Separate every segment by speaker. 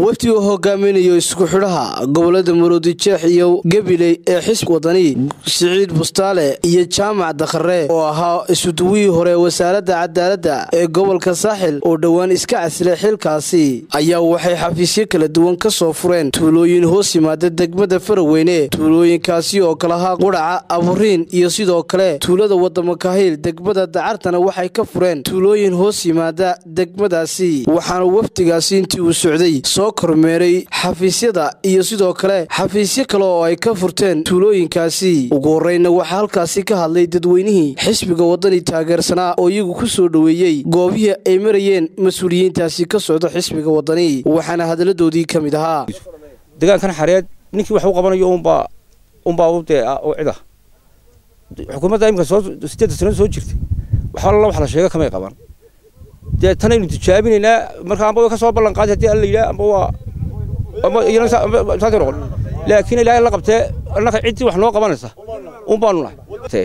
Speaker 1: wafdi uu hogaaminayo isku xidhaha gobolada maroodijeex iyo gabiley ee xisb wadani siciid bustaale iyo jaamac dakhare oo ahaa isuduwihii hore wasaaradda cadaaladda ee gobolka saaxil oo dhowaan iska casilay xilkaasi ayaa waxay xafiisyo kala duwan ka soo fureen tuulooyin hoos yimaada degmada faraweyne tuulooyinkaasi oo kalahaa qudhaca aburiin iyo sidoo kale tuulada wadamakahiil degmada dacartana waxay ka fureen tuulooyin hoos yimaada degmadaasi waxaana wafdigaasi intii uu socday soo kormeeray xafiisyada iyo sidoo kale xafiisyo kale oo ay ka furteen tuulooyinkaasi ugu horeyna waxaa halkaasi ka hadlay dadweynihii xisbiga wadani taageersanaa oo iyagu ku soo dhoweeyey goobihii ay marayeen mas-uuliyiintaasi ka socda xisbiga wadani waxaana hadaladoodii ka mid ahaa
Speaker 2: deegaankan xareed ninkii wax u qabanayo unbaa unbaa dee oo cida xukuumadda imika soo sideedda sanad soo jirtay wax alla wax la sheega kamay qaban dee tanaynu tijaabinaynaa marka amba way ka soo ballan qaaday haddii alla yidhaha amba waa amba iyana saasay noqon laakiin ilaahay la qabtee annaka ciddii wax noo qabanaysa un baanu nahay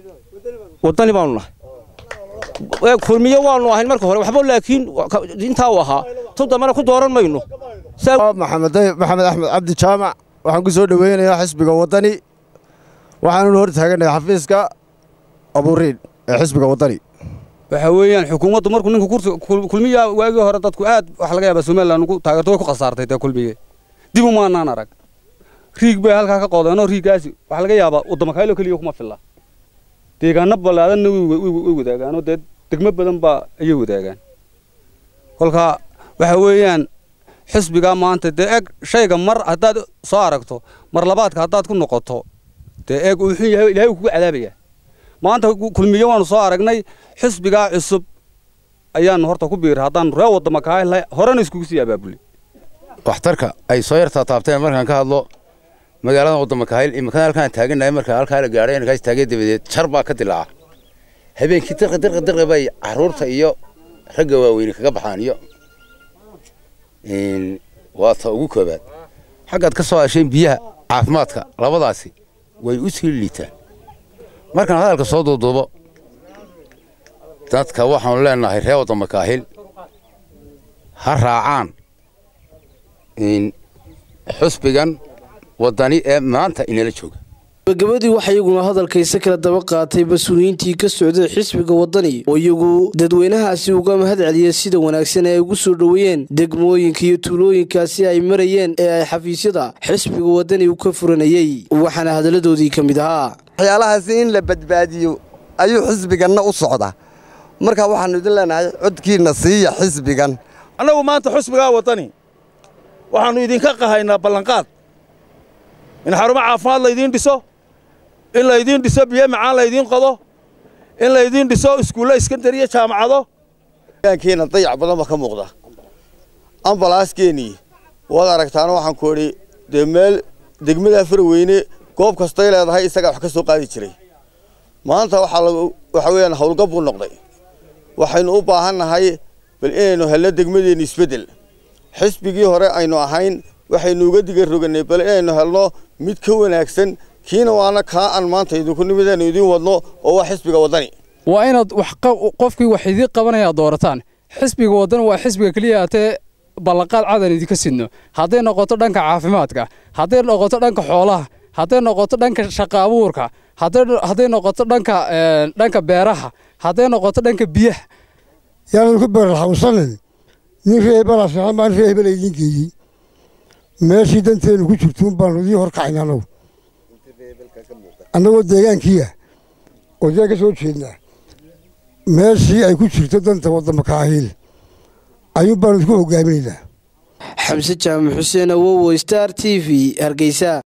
Speaker 2: waddani baanu nahay kulmiye waanu ahayn marka hore waxba laakiin intaa uu ahaa tu dambana ku dooran mayno
Speaker 3: maxamed maxamed axmed cabdi jaamac waxaan ku soo dhoweynayaa xisbiga waddani waxaanuna hor taaganahay xafiiska aburiin ee xisbiga waddani
Speaker 4: waxa weeyaan xukuumaddu markuu ninka kursi kulmiya waagii hore dadku aad waxa laga yaabaa somaliland ugu taageerto way ku khasaartay dee kulmiye dib umaanaan arag riig bay halkaa ka qoodeenoo riiggaasi waxaa laga yaabaa waddamakaylo keliya kuma filla deegaano ballaadanna way wadaagaan dee degmo badan baa ayay wadaagaan kolkaa waxa weeyaan xisbigaa maanta dee eeg shayga mar haddaad soo aragto mar labaadka haddaad ku noqoto dee eeg uu xun yahay ilaahay uu kugu cadaabayaa maanta kulmiye waanu soo aragnay xisbigaa cusub ayaanu horta ku biiray haddaanu ree waddama kahay horena iskugu sii abaabulay
Speaker 5: waxtarka ay soo yartaa taabteen markaan ka hadlo magaalada waddama kahayl imikana halkaan taagannahay markaa halkaa la gaadhay inakaas taagay dabadeed jar baa ka dilaaca habeenkii dirqi dirqi dirqi bay carruurta iyo ragga waaweyne kaga baxaan iyo waa ta ugu koobaad xaggaad ka soo hesheen biyaha caafimaadka labadaasi way u sii liitaan markaan hadalka soo duuduubo dadka waxaanu leenahay ree waddama kaahil ha raacaan xusbigan waddani ee maanta inala jooga
Speaker 1: gabagabadii waxaa iyaguna hadalkayse kala daba qaatay mas-uuliyiintii ka socday xisbiga waddani oo iyagu dadweynahaasi uga mahad celiyay sida wanaagsan ee ay ugu soo dhoweeyeen degmooyinka iyo tuulooyinkaasi ay marayeen ee ay xafiisyada xisbiga waddani u ka furanayey waxaana hadalladoodii ka mid ahaa
Speaker 6: waxyaalahaasi in la badbaadiyo ayuu xisbiganna u socdaa marka waxaannu idin leenahay codkiinna siiya xisbigan
Speaker 7: annagu maanta xusbigaa waddani waxaannu idinka qahaynaa ballanqaad in xarumo caafimaad laydiin dhiso in laydiin dhiso biyo macaan laydiin qodo in laydiin dhiso iskuulle iskandariya jaamacado
Speaker 6: deegaankeena dayac badan baa ka muuqda ambalaaskeenii waad aragtaana waxaan ku idhi dee meel degmada faraweyne goob kastay leedahay isagaa wax ka soo qaadi jiray maanta waxa weeyaan howlgab buu noqday waxaynu u baahannahay bal inaynu helno degmadeenna isbeddel xisbigii hore aynu ahayn waxaynu uga diga rogannay bal inaynu helno mid ka wanaagsan kiina waana kaa aan maanta idinku nimidaynu idiin wadno oo waa xisbiga waddani
Speaker 8: waa inaad qofkii wax idiin qabanaya doorataan xisbiga waddani waa xisbiga keliya hatee ballanqaad cadan idinka sidno hadday noqoto dhanka caafimaadka hadday noqoto dhanka xoolaha hadday noqoto dhanka shaqa abuurka hadday noqoto dhanka dhanka beeraha hadday noqoto dhanka biyaha
Speaker 9: yaanad ku beeralxawsanin nin reebala fiican baan reebala idiin geeyey meeshii danteenu ku jirtuun baanu idiin horkacayna annagu annagoo deegaankiiah oo dee ka soo jeednaa meeshii ay ku jirto danta waddama kaahiil ayuun baanu idinku hogaaminaynaa
Speaker 1: xamse jaamac xuseen awowo star t v hargeysa